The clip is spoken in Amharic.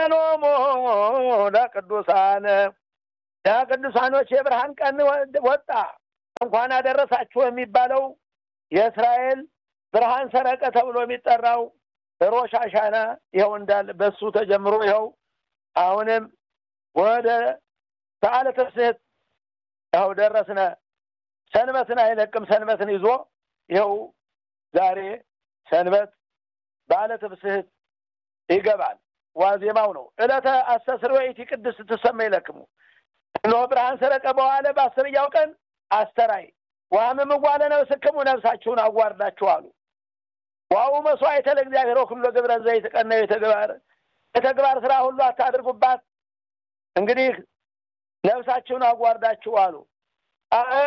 ብርሃኖሙ ለቅዱሳን ለቅዱሳኖች የብርሃን ቀን ወጣ። እንኳን አደረሳችሁ የሚባለው የእስራኤል ብርሃን ሰረቀ ተብሎ የሚጠራው ሮሽ አሻና ይኸው እንዳለ በሱ ተጀምሮ ይኸው አሁንም ወደ በዓለ ትስብእት ይኸው ደረስነ። ሰንበትን አይለቅም። ሰንበትን ይዞ ይኸው ዛሬ ሰንበት በዓለ ትስብእት ይገባል። ዋዜማው ነው። ዕለተ አስተስርወይት ቅድስት ትሰመ ይለክሙ እነሆ ብርሃን ሰረቀ በኋላ በአስርያው ቀን አስተራይ ዋህምም ዋለ ነፍስክሙ ነፍሳችሁን አዋርዳችሁ አሉ። ዋው መስዋዕተ ለእግዚአብሔር ወኩሎ ግብረ ዘይትቀነ የተግባር የተግባር ስራ ሁሉ አታድርጉባት። እንግዲህ ነፍሳችሁን አዋርዳችሁ አሉ።